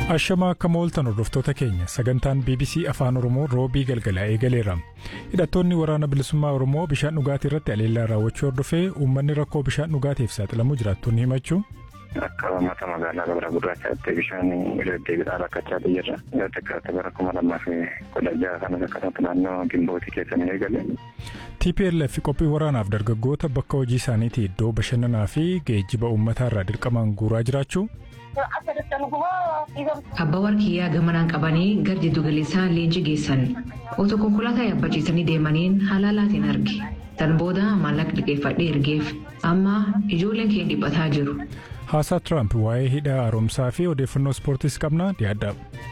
Ashamaa akka mooltan hordoftoota keenya sagantaan BBC Afaan Oromoo roobii galgalaa eegaleera. Hidhattoonni waraana bilisummaa Oromoo bishaan dhugaatii irratti aleellaa raawwachuu hordofee uummanni rakkoo bishaan dhugaatiif saaxilamuu jiraattonni himachuu. Akka uummata magaalaa gabra gurraachaatti bishaan deddeebiidhaan rakkachaa jirra. Xiqqaatti bara kuma lamaa fi kudha jaha kanas akkasumatti naannoo gimbootii keessa ni eegale. TPLF qophii waraanaaf dargaggoota bakka hojii isaaniitii iddoo bashannanaa fi geejjiba uummataa irraa dirqamaan guuraa jiraachuu. Abbaa warqiyyaa gamanaan qabanii gara jiddu galeessaa leenjii geessan otoo konkolaataa yaabbachiisanii deemaniin halaalaatiin arge tan booda maallaqa liqeeffadhee ergeef amma ijoolleen kee dhiphataa jiru. Haasaa Tiraamp waa'ee hidha haaromsaa fi odeeffannoo ispoortiis qabna dhiyaadha.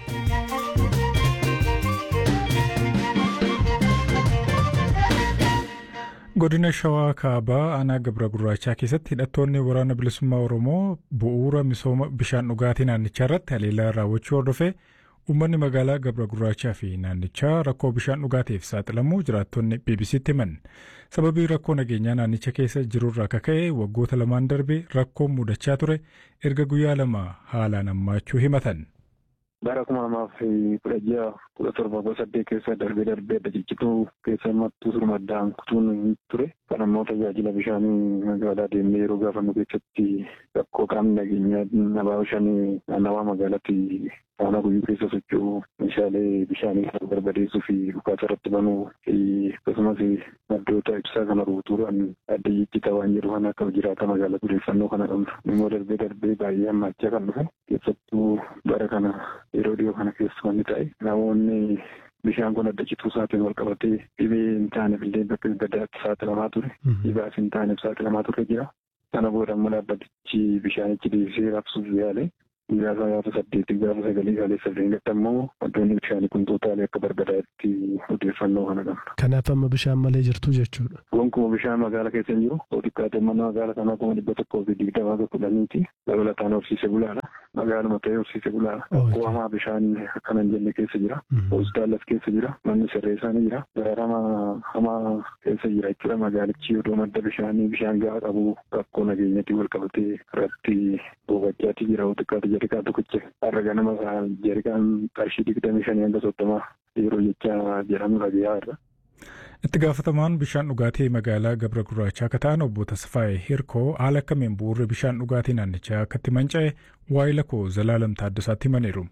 godina shawaa kaabaa aanaa gabra gurraachaa keessatti hidhattoonni waraana bilisummaa oromoo bu'uura misooma bishaan dhugaatii naannichaa irratti haleellaa raawwachuu hordofee uummanni magaalaa gabra gurraachaa fi naannichaa rakkoo bishaan dhugaatiif saaxilamuu jiraattonni bbc'tti himan sababii rakkoo nageenyaa naannicha keessa jirurraa kaka'e waggoota lamaan darbe rakkoon mudachaa ture erga guyyaa lama haalaan hammaachuu himatan. bara kuma lamaaf kudha jaha kudha torba kudha saddeet keessa darbee darbee adda ciccituu keessa mattuu surmaddaan kutuun ture kan ammoo tajaajila bishaanii magaalaa deemnee yeroo gaafannu keessatti rakkoo qaamni nageenyaa nabaa bishaanii naannawaa magaalaatti faana guyyuu keessa socho'u meeshaalee bishaanii kan barbadeessuu fi dhukaasa irratti banuu akkasumas maddoota ibsaa kana ruutuudhaan adda jijjitaa waan jedhu kan akka jiraata magaalaa odeeffannoo kana qabnu immoo darbee darbee baay'ee hammaachaa kan dhufe keessattuu bara kana yeroo dhiyoo kana keessa wanni ta'e namoonni bishaan kun adda cituu isaatiin wal qabatee dhibee hin taaneef illee bakka gadaatti saaxilamaa ture dhibaas hin taaneef saaxilamaa ture jira sana booda immoo dhaabbatichi bishaanichi deebisee raabsuuf yaale guyyaa gaafa saddeetii gaafa sagalii galee sadeen gatti ammoo wantoonni bishaanii kun tootaalee akka barbadaatti odeeffannoo kana qabna. Kanaaf amma bishaan malee jirtu jechuudha. Gonkumaa bishaan magaalaa keessa hin jiru. Xiqqaatee mana magaalaa kanaa kuma dhibba tokkoo fi digdamaa tokko kudhaniiti. Dabalataan horsiise bulaadha. Magaaluma ta'ee horsiise bulaadha. Rakkoo hamaa bishaan akkana hin jenne keessa jira. Hospitaalas keessa jira. Manni sirreessaa ni jira. Gaarama hamaa keessa jira jechuudha. Magaalichi odoo madda bishaanii bishaan gahaa qabu rakkoo nageenyatti wal qabatee irratti bobachaati jira. Xiqqaate jarikaa tokkicha. Har'a ganama jarikaan qarshii digdamii shanii hanga soddomaa yeroo jecha jedhamu dhagayaa irra. Itti gaafatamaan bishaan dhugaatii magaalaa Gabra Gurraachaa akka ta'an obbo Tasfaayee Hirkoo haala akkamiin bu'uurri bishaan dhugaatii naannichaa akkatti manca'e waa'ee lakkoo Zalaalam Taaddasaatti himaniiru.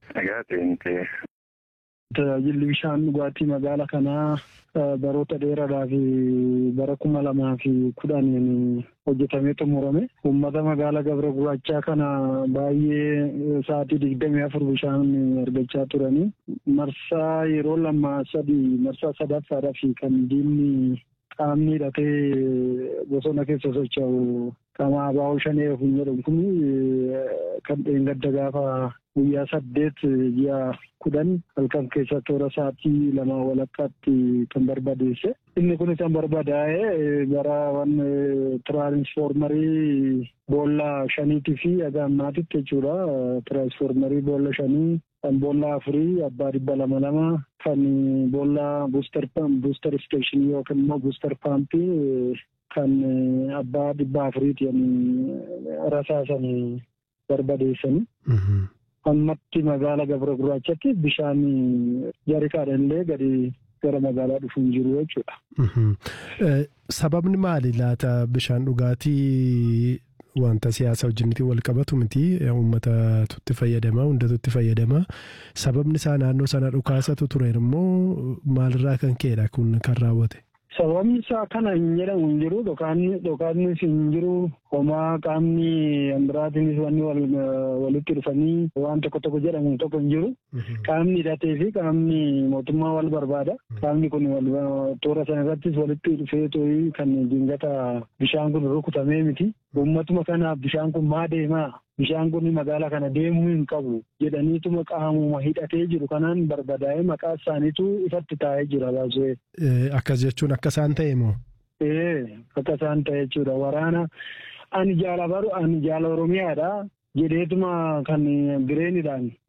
Tajaajilli bishaan dhugaatii magaalaa kanaa baroota dheeraadhaa fi bara kuma lamaa fi kudhaniin hojjetamee xumurame. Uummata magaalaa Gabra Gurraachaa kana baay'ee sa'aatii digdamii afur bishaan argachaa turanii. Marsaa yeroo lama sadii marsaa sadaffaadhaa fi kan diinni qaamni hidhatee bosona keessa socho'u qaama abaa'oo shanee ofiin jedhamu kun kan dheengadda gaafa guyyaa saddeet ji'a kudhan halkan keessa toora sa'aatii lama walakkaatti kan barbadeesse. Inni kun kan barbadaa'e gara waan tiraansfoormarii boolla shaniitii fi haga ammaatitti jechuudha. Tiraansfoormarii boolla shanii kan boolla afurii abbaa dhibba lama lama kan boolla buustar buustar isteeshinii yookiin immoo buustar paampii kan abbaa dhibba afuriitiin rasaasanii barbadeessanii. ammatti magaala gabra gurraachatti bishaan jarikaadhaan illee gadi gara magaalaa dhufuun jiru jechuudha. Sababni maali laata bishaan dhugaatii wanta siyaasa wajjinitti wal qabatu miti uummata tutti fayyadama hundatu itti fayyadama sababni isaa naannoo sana dhukaasatu ture immoo maalirraa kan ka'edha kun kan raawwate. Sababni isaa kana hin jedhamu hin jiru dhokaannis hin jiru homaa qaamni biraatiinis wanni walitti dhufanii waan tokko tokko jedhamu tokko hin jiru. Qaamni hidhatee fi qaamni mootummaa wal barbaada. Qaamni kun toora sana irrattis walitti dhufee too'ii kan jingata bishaan kun rukutamee miti. Uummatuma kanaaf bishaan kun maa deemaa? Bishaan kun magaalaa kana deemuu hin qabu jedhaniituma qaamuma hidhatee jiru kanaan barbadaa'ee maqaa isaaniitu ifatti taa'ee jira baasee. Akkas jechuun akka isaan ta'e moo? Ee akka isaan ta'e jechuudha waraana ani jaala baru ani jaala oromiyaadha jedheetuma kan bireeniidhaan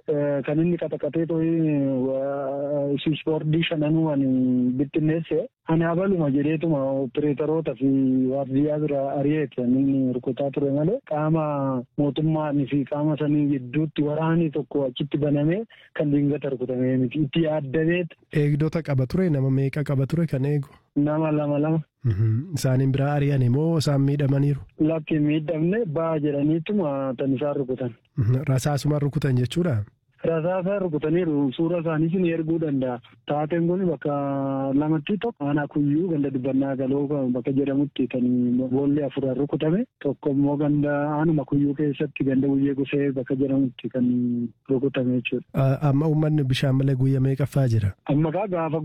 kan inni qaxaqatee to'ii ispoortii shananuu ani bittinneesse ani habaluma jedheetuma opereeteroota fi waardiyyaa bira ari'eeti inni rukutaa ture malee qaama mootummaanii fi qaama sanii gidduutti waraanii tokko achitti banamee kan dingata rukutamee miti itti yaaddameet. Eegdota qaba ture nama meeqa qaba ture kan eegu? Nama lama lama. Isaaniin biraa ari'an immoo isaan miidhamaniiru? Lakki miidhamne baa jedhaniituma tan isaan rukutan. Rasaasuma rukutan jechuudha? Rasaasa rukutaniiru suura isaanii sin erguu danda'a. Taateen kun bakka lamatti tokko aanaa kuyyuu ganda dibbannaa galoo bakka jedhamutti kan boolli afur rukutame tokko immoo ganda aanuma kuyyuu keessatti ganda guyyee gusee bakka jedhamutti kan rukutame jechuudha. Amma uummanni bishaan malee guyyaa meeqaffaa jira? Amma kaa gaafa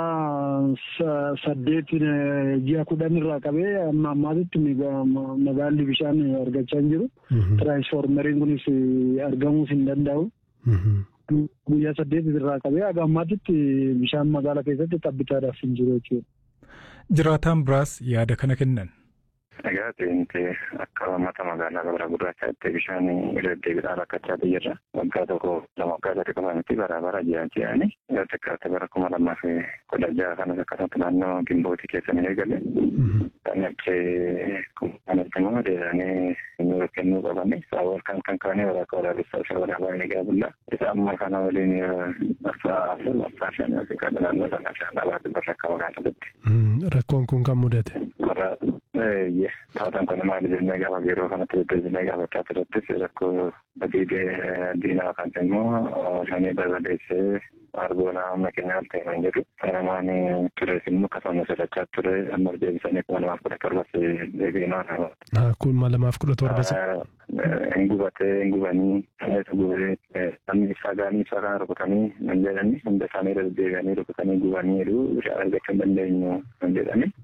guyyaa saddeet ji'a kudhan irraa qabee amma ammaatitti magaalli bishaan argachaa hin jiru. Tiraansfoormeriin kunis argamuus hin danda'u. Guyyaa saddeet irraa qabee haga ammaatitti bishaan magaalaa keessatti tabbitaadhaaf hin jiru jechuudha. Jiraataan biraas yaada kana kennan. Egaa ta'inti akka uummata magaalaa gabra gurraachaatti bishaan deddeebiidhaan rakkachaa jirra. Waggaa tokko lama waggaa sadii qofa miti bara bara jiran jedhani. Yoo xiqqaate bara kuma lamaa fi kudha jaha kanas akkasumatti naannoo gimbootii keessa ni eegale. Kan achii kanatti immoo deemanii nu kennuu qabani. Saawwan kan kan kaanii waraqaa waraabessaa isa waraabaa ni gaabulla. Isa amma kana waliin marsaa afur marsaa shan yookiin naannoo sana shan dhabaatti barra akka magaalaatti. Rakkoon kun kan mudate. Taataan kun maali jennee gaafa yeroo kanatti deddeebinee gaafachaa turettis rakkoo badiidee diinaa kan immoo shanii barbadeessee argoona amma keenyaaf ta'e kan jedhu sanamaan tures immoo akkasuma sodachaa ture amma deebisanii kuma lamaaf kudha torbas deebiinaa. Kun kuma lamaaf kudha torbas. Hin gubatee hin gubanii dhameetu gubee namni ibsaa gaanii ibsaa kana rukutanii nan jedhani hunda isaanii irra deddeebi'anii rukutanii gubaniiru bishaan argachuu hin dandeenyu nan jedhani.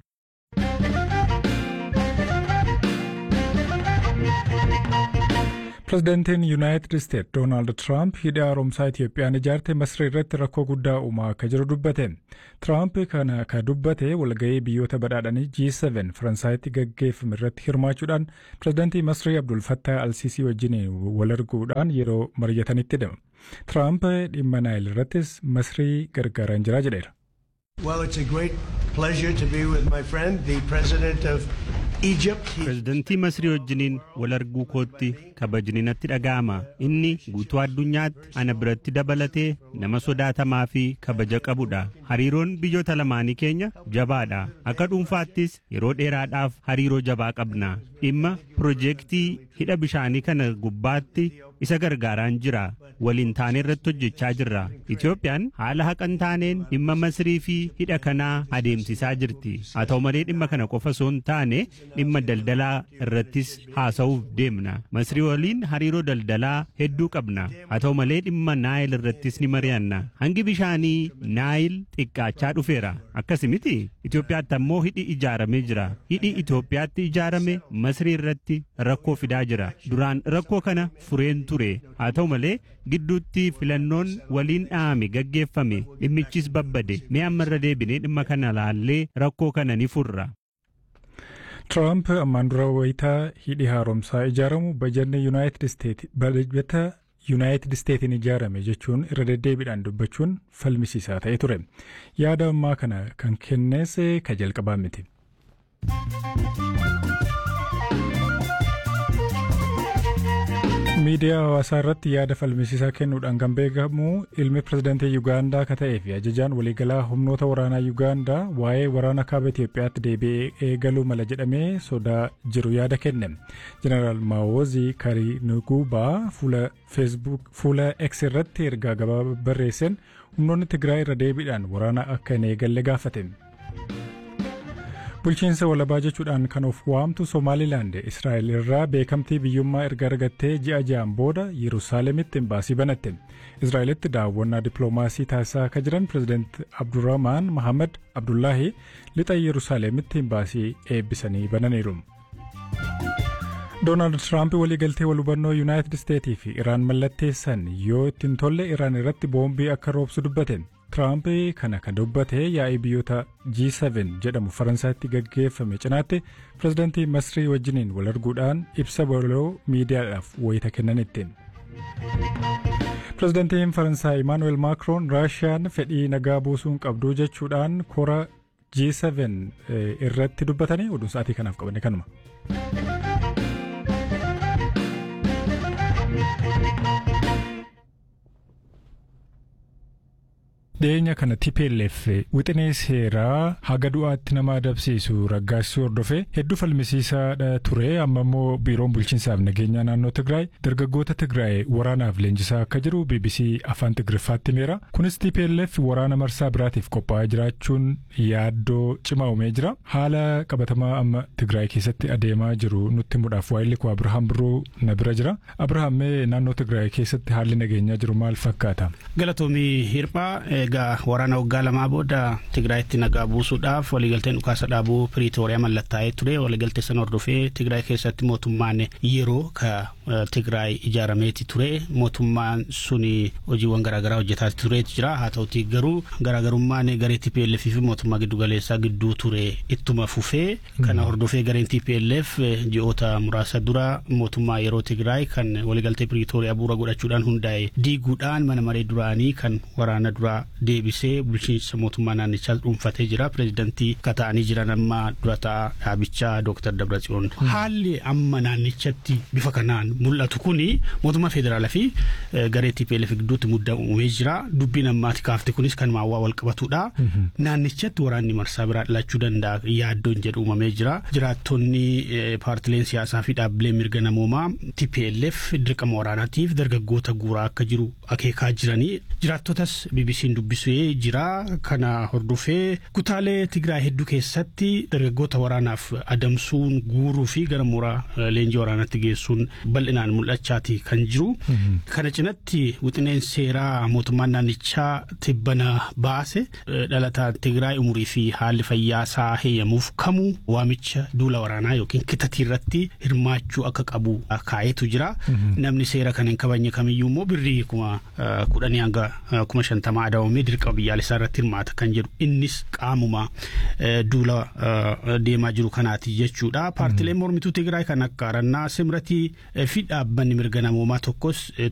Pireezidaantiin Yuunaayitid Isteet Doonaald Tiraamp hidha haaromsaa Itiyoophiyaan ijaarte Masrii irratti rakkoo guddaa uumaa akka jiru dubbate. Tiraamp kana ka dubbate walgahii biyyoota badhaadhanii G7 Faransaayitti gaggeeffame irratti hirmaachuudhaan pireezidaantii Masrii Abdul Fattah Alsiisii wajjin wal arguudhaan yeroo mari'atanitti hidhama. Tiraamp dhimma Naayil irrattis Masrii gargaaraan jira jedheera. Well, it's a great pleasure to be with my friend, the president of Egypt. Pireezidantii Masrii wajjiniin wal arguu kootti kabajni natti dhaga'ama. Inni guutuu addunyaatti ana biratti dabalatee nama sodaatamaa fi kabaja qabudha. Hariiroon biyyoota lamaanii keenya jabaadha. Akka dhuunfaattis yeroo dheeraadhaaf hariiroo jabaa qabna. Dhimma piroojeektii hidha bishaanii kana gubbaatti isa gargaaraan jira. Waliin taanee irratti hojjechaa jirra. Itoophiyaan haala haqan taaneen dhimma Masrii fi hidha kanaa adeemsisaa jirti. Haa ta'u malee dhimma kana qofa osoo hin taane dhimma daldalaa irrattis haasa'uuf deemna. Masrii waliin hariiroo daldalaa hedduu qabna. Haa ta'u malee dhimma Naayil irrattis ni mari'anna. Hangi bishaanii Naayil xiqqaachaa dhufeera. Akkas miti Itoophiyaatti ammoo hidhi ijaaramee jira. Hidhi Itoophiyaatti ijaarame Masrii irratti rakkoo fidaa jira. Duraan rakkoo kana fureen ture. Haa ta'u malee gidduutti filannoon waliin dhahame gaggeeffame dhimmichis babbade. Mee amma irra deebinee dhimma kana laallee rakkoo kana ni furra. Tiraamp ammaan dura wayitaa hidhi haaromsaa ijaaramu bajanni Yuunaayitid Isteet bajata Yuunaayitid Isteetiin ijaarame jechuun irra deddeebiidhaan dubbachuun falmisiisaa ta'e ture. Yaada ammaa kana kan kennees ka jalqabaa miti. miidiyaa hawaasaa irratti yaada falmisiisaa kennuudhaan kan beekamu ilmi pirezidaantii Yuugaandaa akka ta'ee fi ajajaan waliigalaa humnoota waraanaa Yuugaandaa waa'ee waraana kaaba Itoophiyaatti deebi'ee eegaluu mala jedhamee sodaa jiru yaada kenne. Jeneraal Maawoozii Karinuguubaa fuula feesbuuk fuula X irratti ergaa gabaabaa barreesseen humnoonni Tigraay irra deebiidhaan waraana akka hin eegalle gaafate. bulchiinsa walabaa jechuudhaan kan of waamtu Somaalilaand Israa'el irraa beekamtii biyyummaa erga argattee ji'a ja'aan booda Yerusaalemitti imbaasii banatte. Israa'elitti daawwannaa dippiloomaasii taasisaa akka jiran pirezidaant Abdurrahmaan Mahamad Abdullaahi lixa Yerusaalemitti imbaasii eebbisanii bananiiru. Doonaald Tiraamp waliigaltee wal hubannoo Yuunaayitid Isteetii fi Iraan mallatteessan yoo ittiin tolle Iraan irratti boombii akka roobsu dubbate. Tiraamp kana kan dubbate yaa'ii biyyoota G7 jedhamu Faransaatti gaggeeffame cinaatti pirezidaantii Masrii wajjiniin wal arguudhaan ibsa baloo miidiyaadhaaf wayita kennanitti. Pireezidantiin Faransaay Imaanuweel Maakroon Raashiyaan fedhii nagaa buusuu hin qabdu jechuudhaan kora G7 irratti dubbatanii oduun sa'aatii kanaaf qabanne kanuma. dhiyeenya kana TPLF wixinee seeraa haga du'aatti nama adabsiisu raggaasisuu hordofee hedduu falmisiisaadha ture amma immoo biiroon bulchiinsaaf nageenyaa naannoo Tigraay dargaggoota Tigraay waraanaaf leenjisaa akka jiru BBC afaan Tigriffaatti himeera. Kunis TPLF waraana marsaa biraatiif qophaa'aa jiraachuun yaaddoo cimaa uumee jira. Haala qabatamaa amma Tigraay keessatti adeemaa jiru nutti himuudhaaf waa'illi koo Abirahaam Birruu na bira jira. Abirahaam mee naannoo Tigraay keessatti haalli nageenyaa jiru maal fakkaata? Galatoomii hirphaa egaa waraana waggaa lamaa booda Tigraayitti nagaa buusuudhaaf waliigalteen dhukaasa dhaabuu Piriitooriyaa mallattaa'ee ture waliigaltee sana hordofee Tigraay keessatti mootummaan yeroo ka Tigraay ijaarameeti ture mootummaan suni hojiiwwan garaagaraa hojjetaa tureeti jira haa ta'uti garuu garaagarummaan garee TPLF fi mootummaa giddugaleessaa gidduu ture ittuma fufee kana hordofee gareen TPLF ji'oota muraasa dura mootummaa yeroo Tigraay kan waliigaltee Piriitooriyaa bu'uura godhachuudhaan hundaa'e diiguudhaan mana maree duraanii kan waraana duraa deebisee bulchiinsa mootummaa naannichaa dhuunfatee jira pireezidantii kata'anii jiran amma durataa dhaabichaa dooktar Dabratsiyoon. Haalli amma naannichatti bifa kanaan mul'atu kuni mootummaa federaalaa fi garee TPLF gidduutti muddaa uumee jira dubbiin ammaati kaafte kunis kan maawwaa wal qabatudha. Naannichatti waraanni marsaa biraa dhalachuu danda'a yaaddoon jedhu uumamee jira. Jiraattonni paartileen siyaasaa fi dhaabbileen mirga namoomaa TPLF dirqama waraanaatiif dargaggoota guuraa akka jiru akeekaa jiranii jiraattotas BBC'n dubbisee jira kana hordofee kutaalee Tigraay hedduu keessatti dargaggoota waraanaaf adamsuun guuruu fi gara mooraa leenjii waraanaatti geessuun bal'inaan mul'achaati kan jiru. Kana cinatti wixineen seeraa mootummaan naannichaa tibbana baase dhalataan Tigraay umurii fi haalli fayyaa isaa heeyyamuuf kamuu waamicha duula waraanaa yookiin kitatii irratti hirmaachuu akka qabu kaa'eetu jira. Namni seera kana hin kabajne kamiyyuu immoo birrii kuma kudhanii hanga kuma shantamaa adabamee dirqama biyyaalessaa irratti hirmaata kan jedhu innis qaamuma duula deemaa jiru kanaati jechuudha. Paartileen mormituu Tigraay kan akka Arannaa Simratii fi dhaabbanni mirga namoomaa tokkos